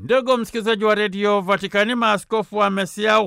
Ndugu msikilizaji wa redio Vatikani, maaskofu wa Mesia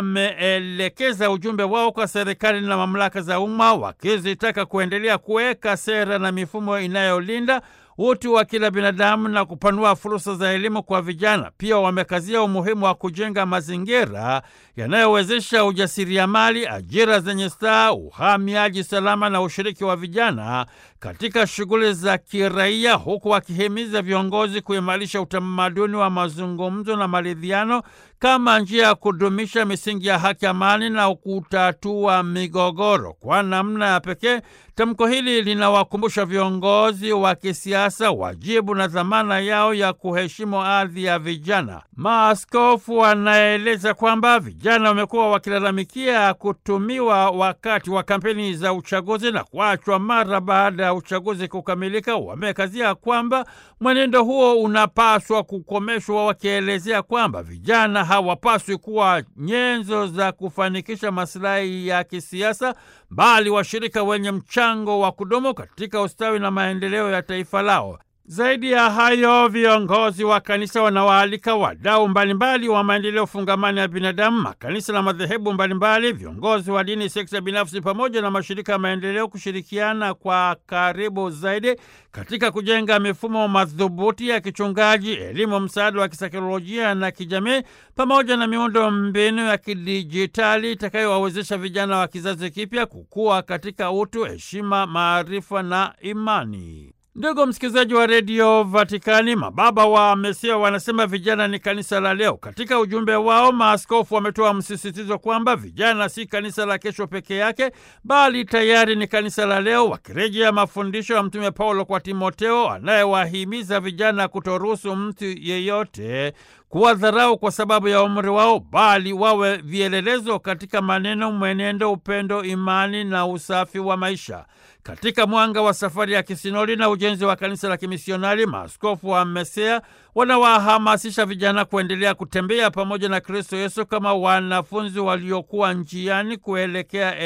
wameelekeza ujumbe wao kwa serikali na mamlaka za umma, wakizitaka kuendelea kuweka sera na mifumo inayolinda utu wa kila binadamu na kupanua fursa za elimu kwa vijana. Pia wamekazia umuhimu wa kujenga mazingira yanayowezesha ujasiriamali, ajira zenye staa, uhamiaji salama na ushiriki wa vijana katika shughuli za kiraia, huku wakihimiza viongozi kuimarisha utamaduni wa mazungumzo na maridhiano kama njia ya kudumisha misingi ya haki, amani na kutatua migogoro. Kwa namna ya pekee, tamko hili linawakumbusha viongozi wa kisiasa wajibu na dhamana yao ya kuheshimu ardhi ya vijana. Maaskofu wanaeleza kwamba vijana wamekuwa wakilalamikia kutumiwa wakati wa kampeni za uchaguzi na kuachwa mara baada ya uchaguzi kukamilika. Wamekazia kwamba mwenendo huo unapaswa kukomeshwa, wakielezea kwamba vijana hawapaswi kuwa nyenzo za kufanikisha masilahi ya kisiasa, bali washirika wenye mchango wa kudumu katika ustawi na maendeleo ya taifa lao. Zaidi ya hayo, viongozi wa kanisa wanawaalika wadau mbalimbali wa maendeleo fungamani ya binadamu, makanisa na madhehebu mbalimbali, viongozi wa dini, sekta binafsi, pamoja na mashirika ya maendeleo kushirikiana kwa karibu zaidi katika kujenga mifumo madhubuti ya kichungaji, elimu, msaada wa kisaikolojia na kijamii, pamoja na miundo mbinu ya kidijitali itakayowawezesha vijana wa kizazi kipya kukua katika utu, heshima, maarifa na imani. Ndugu msikilizaji wa redio Vatikani, mababa wa Mesia wanasema vijana ni kanisa la leo. Katika ujumbe wao, maaskofu wametoa msisitizo kwamba vijana si kanisa la kesho peke yake, bali tayari ni kanisa la leo, wakirejea mafundisho ya Mtume Paulo kwa Timoteo anayewahimiza vijana kutoruhusu mtu yeyote kuwadharau kwa sababu ya umri wao, bali wawe vielelezo katika maneno, mwenendo, upendo, imani na usafi wa maisha. Katika mwanga wa safari ya kisinodi na ujenzi wa kanisa la kimisionari, maaskofu wa Mesea wanawahamasisha vijana kuendelea kutembea pamoja na Kristo Yesu kama wanafunzi waliokuwa njiani kuelekea